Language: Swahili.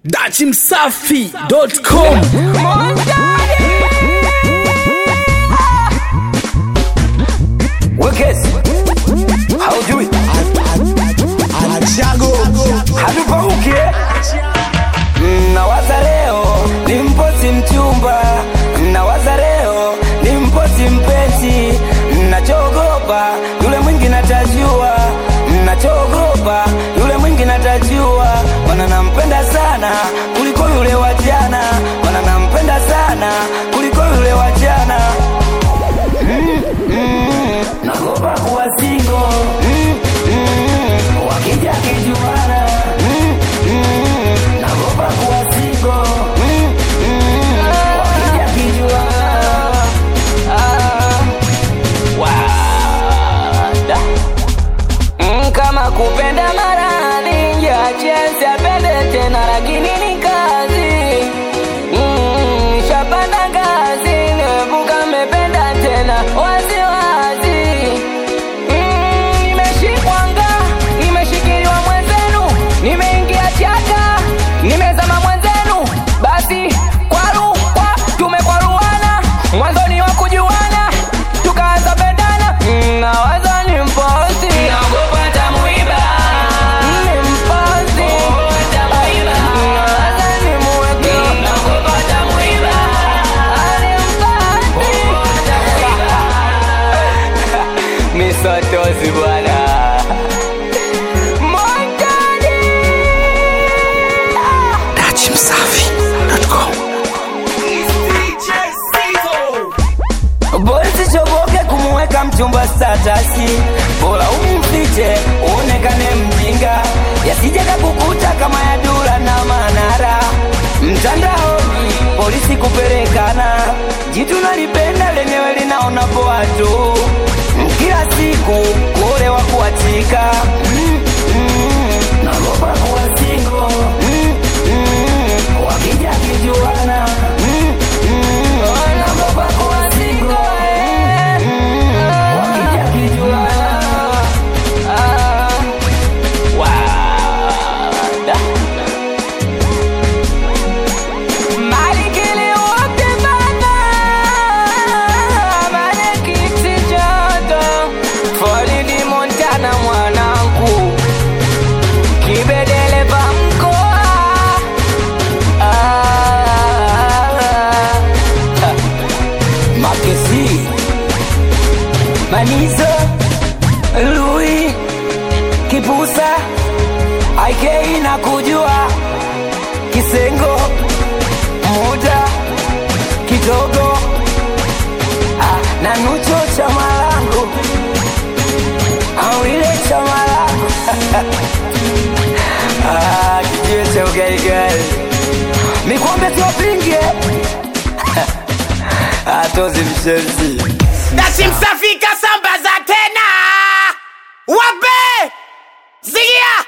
dachimsafi.com Wekezi haujui hatupauke nawaza leo ni mposi mchumba nawaza leo ni mposi mpenzi nachoogopa yule mwingi natajua nachoogopa yule mwingi natajua mana nampenda sana kuliko yule wa jana mana nampenda sana kuliko yule wa jana nagopa kuwa singo mm, mm, wakija kijuana mm, mm, nagopa kuwa singo mm, mm, wakija kijuana ah, wada. Mm, kama kupenda maradhi njiachesi apende tena lakini ni kazi Mm, shapanda ngazi nimevuka mependa tena waziwazi Mm, nimeshikwanga nimeshikiliwa mwenzenu nimeingia chaka nimezama mwenzenu basi kwaru kwa tumekwaruana mwanzoni wa kujuana tukaanza pendana Mm, nawaza ni mposi Ni mposi. Nawaza ni mweke. misotozi bwana Montani. dachimsafi.com Bosi choboke kumuweka mchumba statasi, bora umfiche uonekane mjinga, yasije kakukuta kama ya Dula na Manara. Mtandaoni polisi kupelekana, jitu nalipenda lenyewe linaona poa tu, kila siku kuolewa kuachika. Mm, mm, nagopa kuwa single. Mm, mm, wakija kijuana. Mm, mm, nagopa kuwa single. Wakija kijuana. Ah, wada. Malikili wote bana, Malekiti joto, Floridi Montana mwanangu, Kibedeleva mkoa. Ah, ah. Makesi Manizo Lui Kipusa IK na kujua Kisengo Muda Kidogo ah, na Nucho cha malangu Awile cha malangu ah, Kijiwe cha ugaigai Mikwambe tuwapinge Atozi mshenzi dachimsafi kasambaza tena wape zigia